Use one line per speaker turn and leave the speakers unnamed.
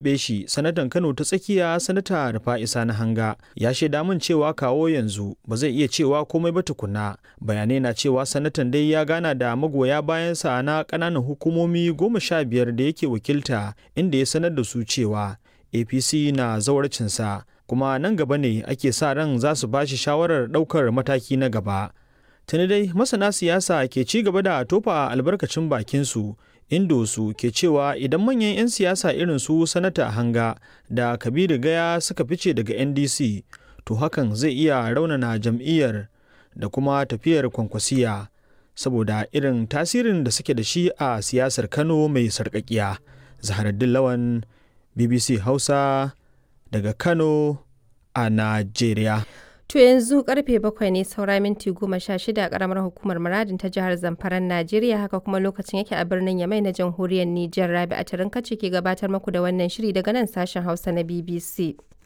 tuntuɓe shi sanatan Kano ta tsakiya sanata Rufa'isa na hanga ya shaida min cewa kawo yanzu ba zai iya cewa komai ba tukuna bayanai na cewa sanatan dai ya gana da magoya bayansa na ƙananan hukumomi goma sha biyar da yake wakilta inda ya sanar da su cewa APC na zawarcinsa kuma nan gaba ne ake sa ran za su ba shi shawarar ɗaukar mataki na gaba. Tuni dai masana siyasa ke ci gaba da tofa albarkacin bakinsu indo su ke cewa idan manyan 'yan siyasa irin su sanata hanga da kabiru gaya suka fice daga ndc to hakan zai iya raunana jam'iyyar da kuma tafiyar kwankwasiya saboda irin tasirin da suke da shi a siyasar kano mai sarƙaƙiya zaharaddin lawan bbc hausa daga kano a najeriya
To yanzu karfe bakwai ne saura minti goma sha shida a karamar hukumar muradin ta jihar Zamfaran Najeriya haka kuma lokacin yake a birnin Yamai na jamhuriyar Nijar Rabi a tarin kace ke gabatar muku da wannan shiri daga nan sashen Hausa na BBC.